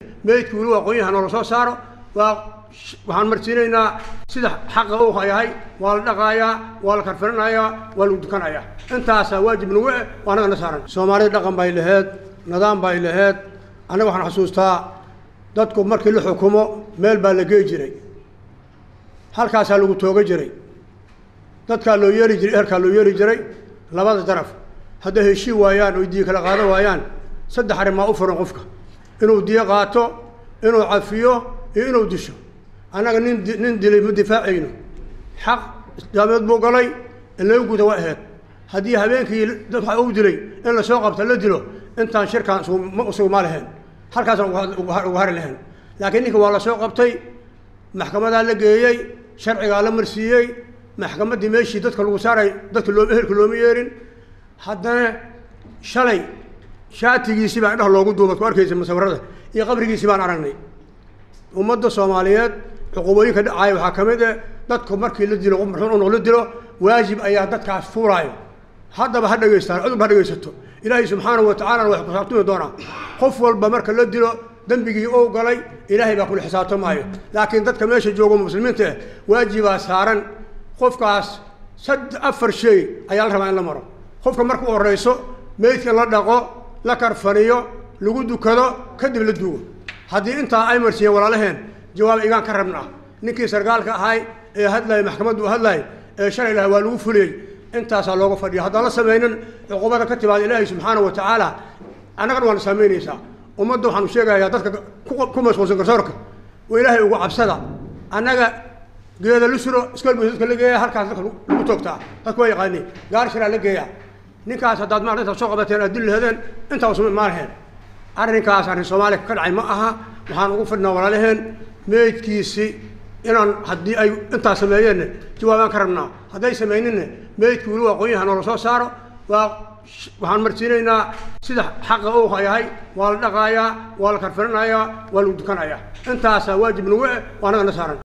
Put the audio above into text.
meydku weli waa qoonyaha noola soo saaro waa waxaan marsiinaynaa sida xaqa uu yahay waa la dhaqaayaa waa la karfirinayaa waa lagu dukanayaa intaasaa waajib nagu eh waa annagana saaran soomaalida dhaqan bay laheed nidaam bay laheed annaga waxaan xusuustaa dadku markii la xukumo meel baa la gey jiray halkaasaa lagu tooga jiray dadkaa loo yeeli jiray ehelkaa loo yeeli jiray labada daraf hadday heshii waayaan oy diyo kala qaadan waayaan saddex arrimaa u furan qofka inuu diyo qaato inuu cafiyo iyo inuu disho annaga nin nin dilay ma difaacayno xaq islaameed buu galay in laga guda waa aheyd haddii habeenkii dad waxa uu dilay in lasoo qabta la dilo intaan shirkaan isugu ma lahayn halkaasaan uga hari lahayn laakiin ninka waa lasoo qabtay maxkamadaa la geeyey sharcigaa la marsiiyey maxkamaddii meeshii dadka lagu saaray dadka loo ehelka looma yeerin haddana shalay shaatigiisii baa indhaha loogu duubad ku arkaysa musawirada iyo qabrigiisii baan aragnay ummadda soomaaliyeed cuqubooyinka dhacaaya waxaa ka mid eh dadku markii la dilo qof marxuun unoo la dilo waajib ayaa dadkaas fuuraayo haddaba ha dhegaystaan cudub ha dhegaysato ilaahay subxaanahu wa tacaalana wax kusaabtumi doonaa qof walba marka la dilo dembigii ou galay ilaahay baa kula xisaabtamaayo laakiin dadka meesha joogo muslimiinta ah waajibaa saaran qofkaas sad afar shay ayaa la rabaa in la maro qofka marka u horeyso meydka la dhaqo la karfaniyo lagu dukado kadib la duugo haddii intaa ay marsiiyeen walaalaheen jawaab igaan ka rabnaa ninkii sargaalka ahay ee hadlayay maxkamaddu u hadlayay ee shalay laha waa lagu fuliyey intaasaa looga fadhiya haddaan la samaynin cuqubada ka timaada ilaahay subxaana wa tacaala annagana waana saamaynaysaa ummadda waxaanu sheegayaa dadka ku mashquulsan garsoorka oo ilaahay ugu cabsada annaga geeda la suro iskool buu dadka la geeya halkaas dadka lagu toogtaa dadku waa yaqaani gaar shiraa la geeyaa ninkaas haddaad maarta intaad soo qabateen aad dil lahadeen intaa usma imaanaheen arrinkaas arrin soomaaliya ka dhacay ma aha waxaan ugu fadhinaa walaalaheen meydkiisi inaan haddii ay intaas sameeyeenna jawaabaan ka rabnaa hadday samayninna meydku weli waa qoonyaha noola soo saaro waa waxaan marsiinaynaa sida xaqa uu yahay waa la dhaqaayaa waa la karfirinayaa waa lagu dukanayaa intaasaa waajib nagu eh waa annagana saaran